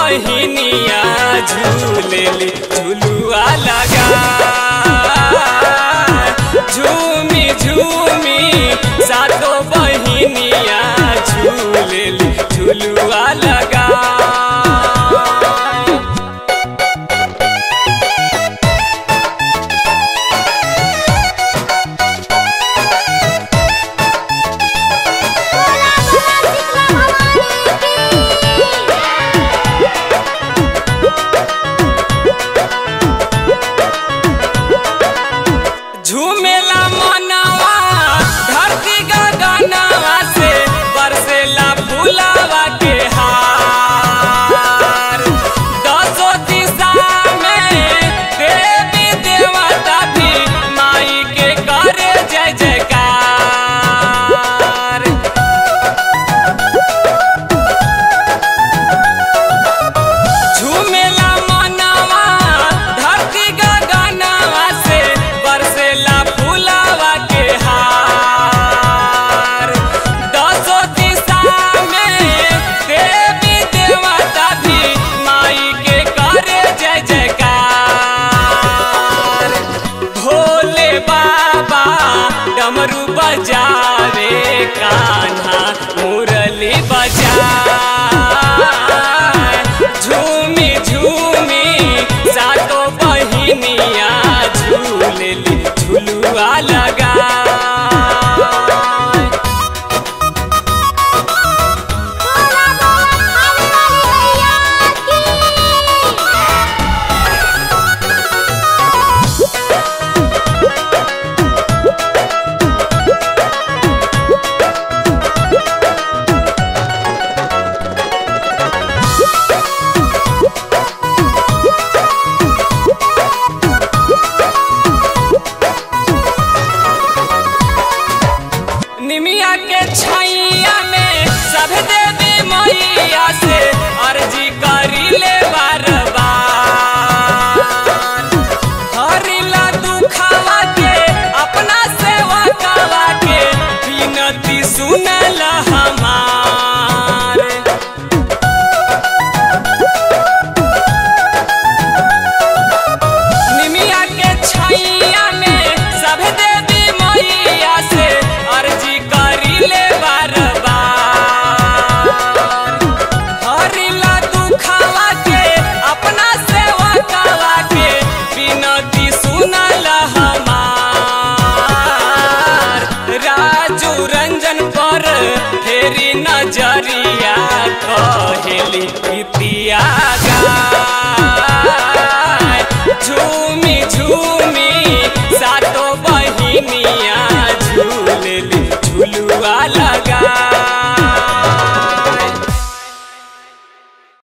बहिनिया झूलेली झुलुआ लगा झूमी झूमी सातो बहिनिया झूलेली झुलुआ लगा बोला बोला शीतला भवानी की झूमेला मनवा धरती गगनवा से बरसेला फुलावा के हार दसो दिशा में देवी देवता भी माई के करे जय जयकार झूमेला मनवा धरती गगनवा से बरसेला फुलावा के हार दसो दिशा में देवी देवता भी माई के करे जय जयकार भोले बाबा डमरू बजावे कान्हा मुरली बजाए झूमी झूमी सातो बहिनिया झूलेली झुलुआ लगा बोला बोला खाने वाली मैया की निमिया के छैया में सब देवी मैया से अर्जी करी ले बार बार हरिला दुखावा के अपना सेवा कावा के विनती सुनल हमार निमिया के छैया में सब देवी मैया से अर्जी करी ले बार बार हरिला दुखावा के अपना सेवा कावा के विनती सुनल हमार राजू रंजन पर फेरी नजरिया कहेली इतिया गाय झूमी झूमी